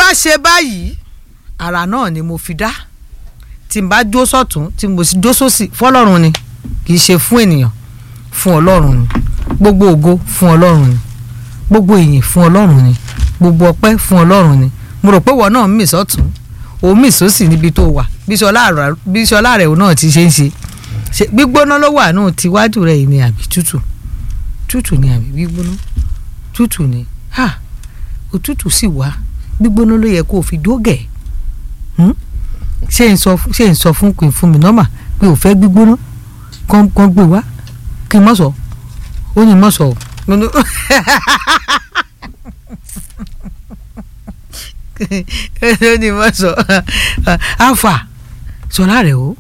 bá ṣe báyìí ara náà ni mo fi dá tí n bá jó sọ́tún tí mo sì jó sósì fọlọ́run ni kì í ṣe fún ènìyàn fún ọlọ́run ni gbogbo ògo fún ọlọ́run ni gbogbo ìyìn fún ọlọ́run ni gbogbo ọpẹ́ fún ọlọ́run ni mo rò pé wọ́n náà ń mì sọ́tún òun mì sósì níbi tó wà bíṣọlá rẹ̀ náà ti ṣe ń ṣe ṣe gbígbóná ló wà náà tiwájú rẹ̀ yìí ni àbí tútù tútù ni àbí gbígbóná tútù ni ha òtútù sì wá gbígbóná ló yẹ kó o fi dógẹ̀ ṣé n sọ ṣé n sọ fún pé fún mi nọ́mà pé ò fẹ́ gbígbóná kán kán gbé wá kí n mọ̀ sọ ó ní mọ̀ sọ ó ní mọ̀ sọ àfà sọlá rẹ̀ o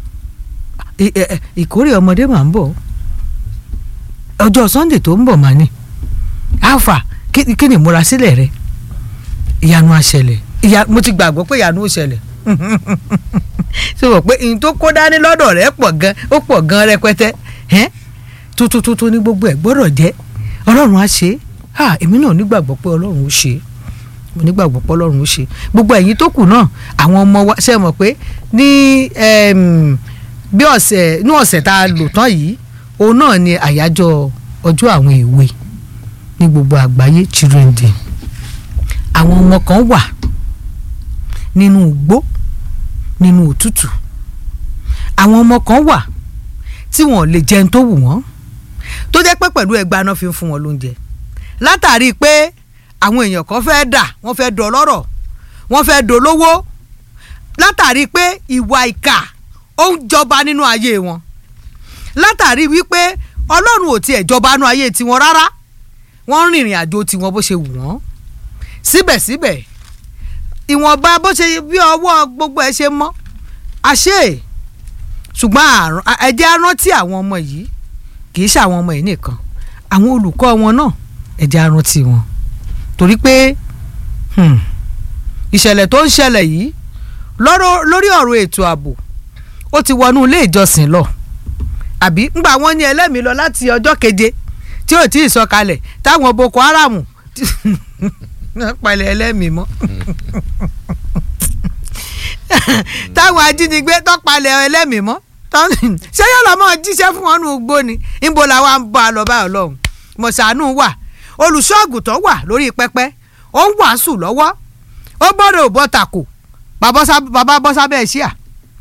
ìkórè ọmọdé mà ń bọ̀ ọjọ́ sunday tó ń bọ̀ mà ní àfà kí ni ìmúra sílẹ̀ rẹ ìyanu àṣẹlẹ̀ ìyá mo ti gbàgbọ́ pé ìyanu ó ṣẹlẹ̀ ṣé wọ́n pé ìyìn tó kó dání lọ́dọ̀ rẹ̀ pọ̀ gan ó pọ̀ gan rẹpẹtẹ tuntun tuntun ní gbogbo ẹ̀ gbọ́dọ̀ jẹ́ ọlọ́run á ṣe é èmi náà nígbàgbọ́ pé ọlọ́run ó ṣe é mo nígbàgbọ́ pé ọlọ́run ó ṣe é gbogbo ẹ̀yin tó kù náà àwọn ọmọ wa ṣe mọ̀ pé ní bí ọ̀sẹ̀ ní ọ̀sẹ̀ tá a lò tán yìí òun náà ni àyájọ́ ọjọ́ àwọn èwe ní gbogbo àgbáyé children day àwọn ọmọ kan wà nínú igbó nínú òtútù àwọn ọmọ kan wà tí wọn ò lè jẹun tó wù wọ́n tó jẹ́ pé pẹ̀lú ẹgbàá náà fi ń fún wọn lóúnjẹ látàrí pé àwọn èèyàn kan fẹ́ dà wọ́n fẹ́ dọlọ́rọ̀ wọ́n fẹ́ dolówó látàrí pé ìwà ìkà ó ń jọba nínú ayé wọn látàrí wípé ọlọ́run ò tiẹ̀ jọba nínú ayé tiwọn rárá wọ́n ń rìnrìn àjò tiwọn bó ṣe wù wọ́n síbẹ̀síbẹ̀ ìwọ̀nba bó ṣe bí ọwọ́ gbogbo ẹ ṣe mọ́ àṣé ṣùgbọ́n ẹjẹ́ arántí àwọn ọmọ yìí kì í ṣe àwọn ọmọ yìí nìkan àwọn olùkọ́ wọn náà ẹjẹ́ arántí wọn torí pé ìṣẹ̀lẹ̀ tó ń ṣẹlẹ̀ yìí lórí ọ̀rọ̀ ètò ààbò ó ti wọnú ilé ìjọsìn lọ àbí ńgbà wọn ní ẹlẹ́mìí lọ láti ọjọ́ keje tí ò tí ì sọ̀kalẹ̀ táwọn Boko Haram palẹ̀ ẹlẹ́mìí mọ́ táwọn ajínigbé tó palẹ̀ ẹlẹ́mìí mọ́ ṣé yóò lọ́ mọ́ jíṣẹ́ fún wọn nù gbó ni níbo làwọn ń bá a lọ báyọ̀ lọ́hùn mọ̀sánù wà olùṣọ́àgùtàn wà lórí pẹpẹ ó ń wàásù lọ́wọ́ ó gbọ́dọ̀ ò bọ́ tako bàbá bọ́ sábẹ́ ṣíà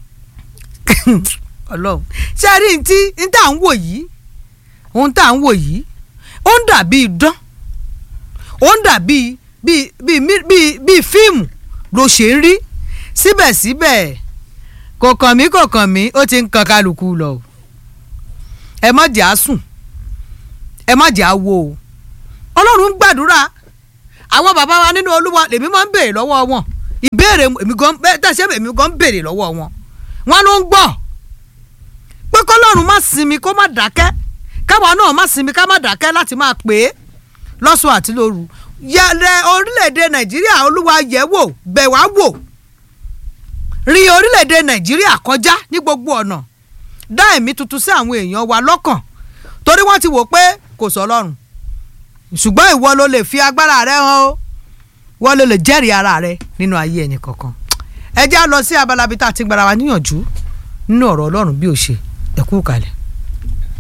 ọlọ́run ṣe rí ní tí ní tá à ń wò yìí ohun tá à ń wò yìí ó ń dàbí idán ó ń dàbí bíi bíi bíi bíi fíìmù ló ṣe ń rí síbẹ̀síbẹ̀ kò kàn mí kò kàn mí ó ti ń kan kálukú lọ o ẹ má jẹ́ á sùn ẹ má jẹ́ á wo o ọlọ́run ń gbàdúrà àwọn bàbá wa nínú olúwa lèmi máa ń béèrè lọ́wọ́ wọn ìbéèrè èmi gan tẹ̀sẹ̀ èmi gan ń béèrè lọ́wọ́ wọn wọn ló ń gbọ́ pé kọ́lọ́run má sinmi kó má dákẹ́ káwa náà má sinmi ká má dákẹ́ láti máa pè é lọ́sùn àti lóru yẹlẹ orílẹ̀-èdè nàìjíríà olúwa yẹ̀ wò bẹ̀ wá wò rí orílẹ̀-èdè nàìjíríà kọjá ní gbogbo ọ̀nà dá ẹ̀mí tuntun sí àwọn èèyàn wa lọ́kàn torí wọ́n ti wò pé kò sọ ọlọ́run ṣùgbọ́n ìwọ ló lè fi agbára rẹ hàn o wọ́n ló lè jẹ́rìí ara rẹ nínú ayé ẹnì kankan ẹ já lọ sí abala bíi tá a ti gbára wa níyànjú nínú ọ̀rọ̀ ọlọ́run bí ó ṣe ẹ̀kú kalẹ̀.